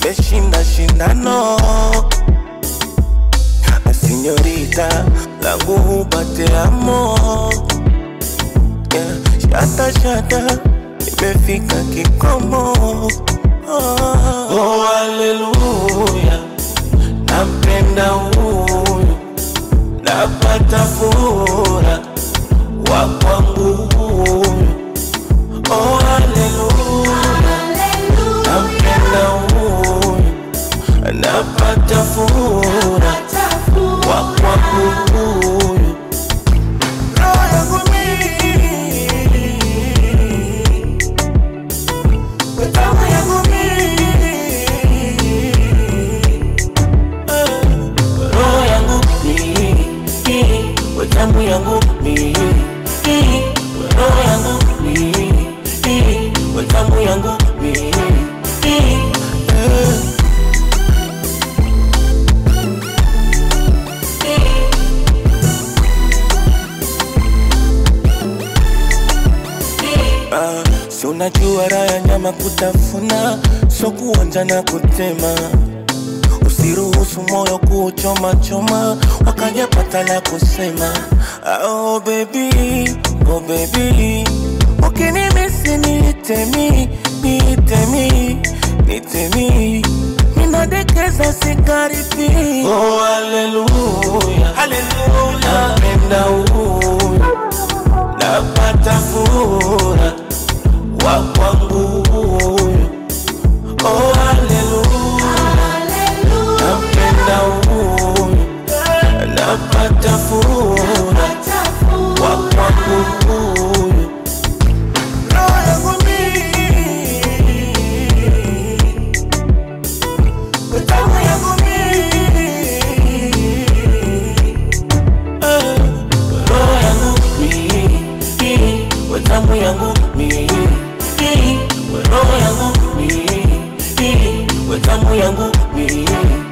nimeshinda shindano sinyorita langu hupate amo yeah. Shata shata imefika kikomo oh, oh, haleluya nampenda huyu napata fura wa kwangu huyu oh, haleluya nampenda huyu napata fura wa kwangu huyu roho yangu mimi damu yangu mimi roho yangu mimi damu yangu mimi roho yangu mimi damu yangu mimi Ah, si unajua raha ya nyama kutafuna, so kuonja na kutema. Usiruhusu moyo kuchoma choma, wakajapata la kusema. Ah, Oh baby, oh baby, ukinimisi niitemi, niitemi, niitemi, minadekeza sikaribi. Oh haleluya, haleluya, napenda huyu napata fura wa kwangu huyu oh haleluya nampenda huyu napata fura wa kwangu huyu roho yangu mimi damu yangu mimi roho yangu mimi damu yangu mimi roho yangu mimi damu yangu mimi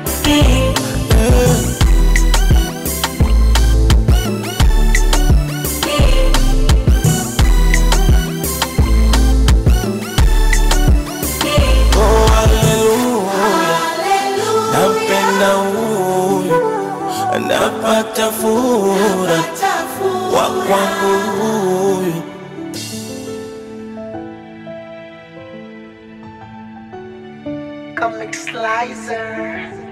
Oh, haleluya nampenda huyu napata fura wa kwangu huyu Comic Slicer.